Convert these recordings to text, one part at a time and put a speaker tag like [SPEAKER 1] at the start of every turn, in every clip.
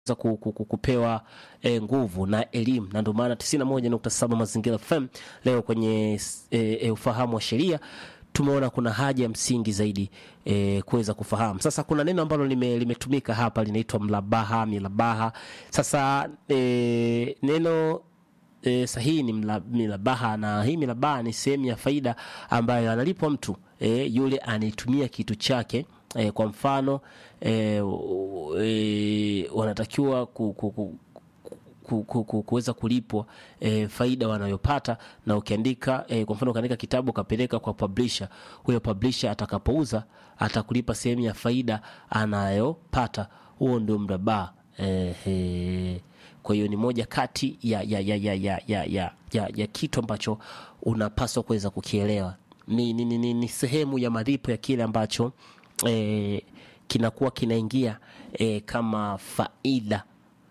[SPEAKER 1] za ku- ku- ku- kupewa e, nguvu na elimu, na ndio maana 91.7 Mazingira FM leo kwenye e, e, ufahamu wa sheria tumeona kuna haja ya msingi zaidi e, kuweza kufahamu. Sasa kuna neno ambalo lime, limetumika hapa linaitwa mlabaha, milabaha. Sasa e, neno e, sahihi ni mla, milabaha, na hii milabaha ni sehemu ya faida ambayo analipwa mtu e, yule anayetumia kitu chake e, kwa mfano e, e, wanatakiwa ku, ku, ku, ku- ku- ku- kuweza kulipwa e, faida wanayopata na ukiandika e, kwa mfano ukaandika kitabu ukapeleka kwa publisher huyo publisher atakapouza atakulipa sehemu ya faida anayopata huo ndio mrabaa e, e, kwa hiyo ni moja kati ya, ya, ya, ya, ya, ya, ya, ya, ya kitu ambacho unapaswa kuweza kukielewa ni, ni, ni, ni, ni sehemu ya malipo ya kile ambacho e, kinakuwa kinaingia e, kama faida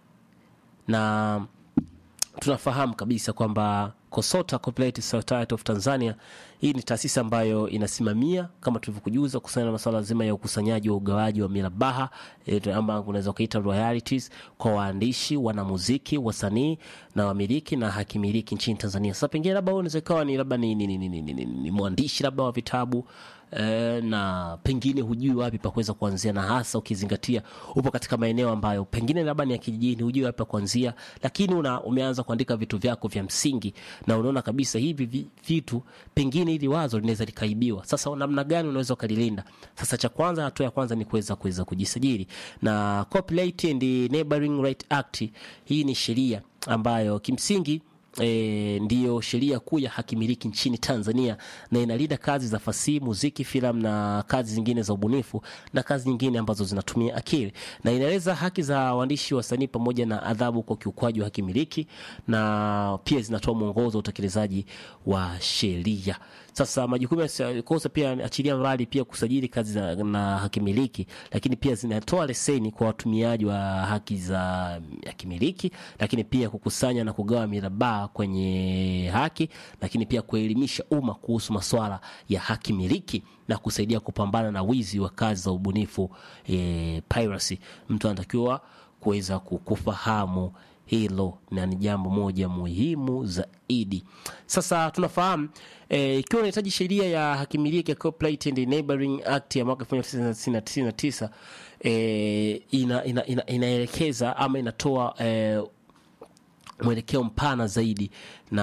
[SPEAKER 1] na tunafahamu kabisa kwamba COSOTA Cooperative Society of Tanzania hii ni taasisi ambayo inasimamia kama tulivyokujuza kuhusiana na masuala zima ya ukusanyaji wa ugawaji wa mirabaha e, ama unaweza ukaita royalties kwa waandishi, wanamuziki, wasanii na wamiliki na hakimiliki nchini Tanzania. Sasa pengine labda wewe unaweza ikawa ni labda ni, ni, ni, ni, ni, ni, ni, ni mwandishi labda wa vitabu eh, na pengine hujui wapi pa kuweza kuanzia, na hasa ukizingatia upo katika maeneo ambayo pengine labda ni ya kijijini, hujui wapi pa kuanzia, lakini una, umeanza kuandika vitu vyako vya msingi na unaona kabisa hivi vi- vitu pengine hili wazo linaweza likaibiwa. Sasa namna gani unaweza ukalilinda? Sasa cha kwanza, hatua ya kwanza ni kuweza kuweza kujisajili na Copyright and Neighboring Right Act. Hii ni sheria ambayo kimsingi E, ndiyo sheria kuu ya hakimiliki nchini Tanzania na inalinda kazi za fasihi, muziki, filamu na kazi zingine za ubunifu na kazi nyingine ambazo zinatumia akili, na inaeleza haki za waandishi, wasanii pamoja na adhabu kwa ukiukwaji wa hakimiliki, na pia zinatoa mwongozo wa utekelezaji wa sheria. Sasa majukumu ya kosa pia achilia mbali pia kusajili kazi za, na hakimiliki, lakini pia zinatoa leseni kwa watumiaji wa haki za hakimiliki, lakini pia kukusanya na kugawa mirabaha kwenye haki, lakini pia kuelimisha umma kuhusu masuala ya haki miliki na kusaidia kupambana na wizi wa kazi za ubunifu e, piracy. Mtu anatakiwa kuweza ku- kufahamu hilo na ni jambo moja muhimu zaidi. Sasa tunafahamu eh, ikiwa unahitaji sheria ya hakimiliki ya Copyright and Neighboring Act ya mwaka 1999 eh, ina, ina, ina, inaelekeza ama inatoa eh, mwelekeo mpana zaidi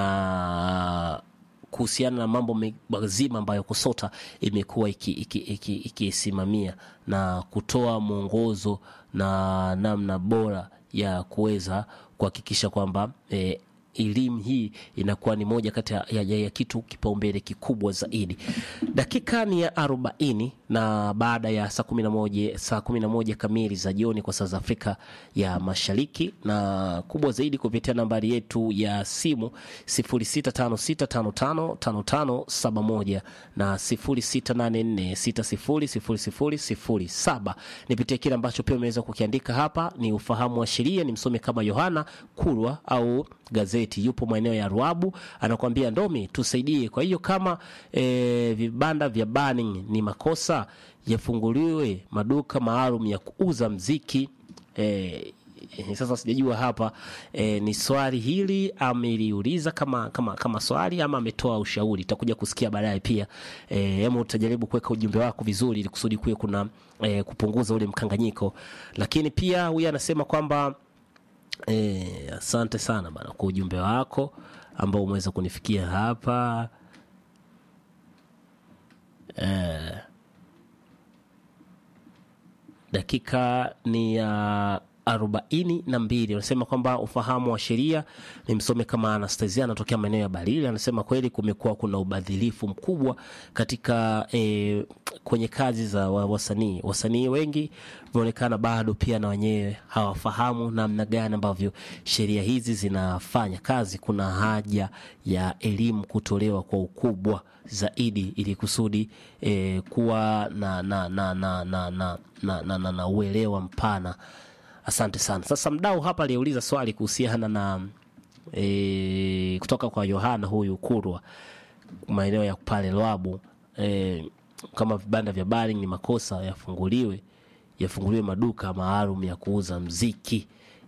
[SPEAKER 1] na kuhusiana na mambo me- mazima ambayo KOSOTA imekuwa ikisimamia iki, iki, iki ikisimamia na kutoa mwongozo na namna bora ya kuweza kuhakikisha kwamba eh, elimu hii inakuwa ni moja kati ya, ya, ya kitu kipaumbele kikubwa zaidi. Dakika ni ya arobaini na baada ya saa kumi na moja saa kumi na moja kamili za jioni kwa saa za Afrika ya Mashariki, na kubwa zaidi kupitia nambari yetu ya simu 0656555571 na 0684600007. Nipitie kile ambacho pia umeweza kukiandika hapa. Ni ufahamu wa sheria, ni msome kama Yohana Kulwa au gazeti, yupo maeneo ya Ruabu, anakuambia Ndomi, tusaidie. Kwa hiyo kama e, vibanda vya burning ni makosa, yafunguliwe maduka maalum ya kuuza mziki e, Eh, sasa sijajua hapa eh, ni swali hili ameliuliza kama, kama, kama swali ama ametoa ushauri. Tutakuja kusikia baadaye pia eh, ama utajaribu kuweka ujumbe wako vizuri ili kusudi kuwe kuna eh, kupunguza ule mkanganyiko, lakini pia huyu anasema kwamba eh, asante sana bana kwa ujumbe wako ambao umeweza kunifikia hapa eh, dakika ni ya arobaini na mbili anasema kwamba ufahamu wa sheria ni msome kama Anastasia anatokea maeneo ya Balili. Anasema kweli kumekuwa kuna ubadhilifu mkubwa katika e, kwenye kazi za wa- wasanii. Wasanii wengi vimeonekana bado pia na wenyewe hawafahamu namna gani ambavyo sheria hizi zinafanya kazi. Kuna haja ya elimu kutolewa kwa ukubwa zaidi ili kusudi e, kuwa na, na, na, na, na, na, na, na, na, na uelewa mpana. Asante sana. Sasa mdau hapa aliyeuliza swali kuhusiana na e, kutoka kwa Yohana huyu Kurwa maeneo ya pale Lwabu e, kama vibanda vya bari ni makosa yafunguliwe yafunguliwe maduka maalum ya kuuza mziki